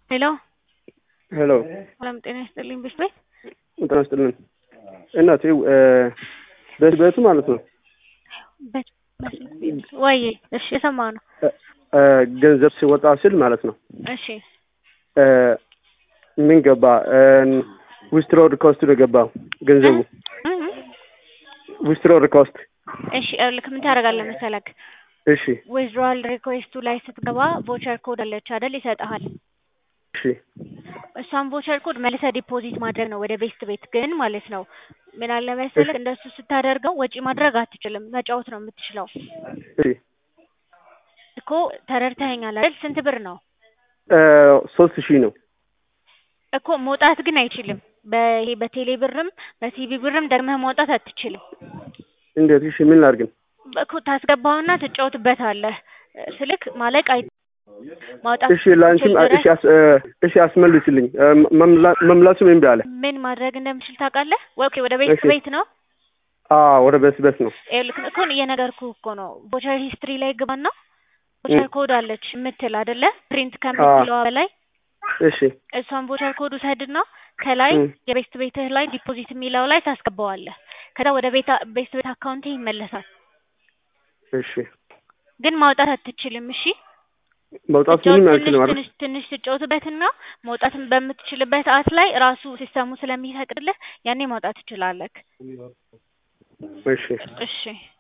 ሄሎ ሄሎ ሰላም ጤና ይስጥልኝ ብሽ ቤት ጤና ይስጥልን እናቴ በዚህ ቤቱ ማለት ነው ወይ እሺ የሰማሁ ነው ገንዘብ ሲወጣ ስል ማለት ነው እሺ ምን ገባ ዊስትሮ ሪኮስት ነው የገባው ገንዘቡ ዊስትሮ ሪኮስት እሺ ልክ ምን ታደርጋለህ መሰለክ እሺ ዊዝድሮዋል ሪኩዌስቱ ላይ ስትገባ ቮቸር ኮድ አለች አይደል ይሰጥሃል እሺ እሷን ቮቸር ኮድ መልሰህ ዲፖዚት ማድረግ ነው ወደ ቤስት ቤት ግን ማለት ነው ምን አለ መሰለህ እንደሱ ስታደርገው ወጪ ማድረግ አትችልም መጫወት ነው የምትችለው እሺ እኮ ተረድተኸኛል አይደል ስንት ብር ነው ሶስት ሺህ ነው እኮ መውጣት ግን አይችልም በይሄ በቴሌ ብርም በሲቢ ብርም ደግመህ ማውጣት አትችልም እንዴት እሺ ምን ላድርግን እኮ ታስገባውና ትጫወትበታለህ ስልክ ማለቅ አይ ማውጣት እሺ ላንቺም እሺ እሺ አስመልስልኝ መምላሱም እምቢ አለ ምን ማድረግ እንደምችል ታውቃለህ ኦኬ ወደ ቤት እሺ። ቤት ነው አዎ ወደ በስ በስ ነው ይኸውልህ እኮ እየነገርኩህ እኮ ነው ቮቸር ሂስትሪ ላይ ግባና ቮቸር ኮድ አለች የምትል አይደለ ፕሪንት ከምትለዋ በላይ እሺ እሷን ቮቸር ኮድ ውሰድና ከላይ እም። የቤስት ቤትህ ላይ ዲፖዚት የሚለው ላይ ታስገባዋለህ ከዛ ወደ ቤት ቤስት ቤት አካውንት ይመለሳል እሺ ግን ማውጣት አትችልም እሺ መውጣት ትጫወት ምንም ትንሽ አልችልም አይደል ትንሽ ትንሽ ትጫወትበትና መውጣትን በምትችልበት ሰዓት ላይ ራሱ ሲስተሙ ስለሚፈቅድልህ ያኔ ማውጣት ትችላለህ እሺ እሺ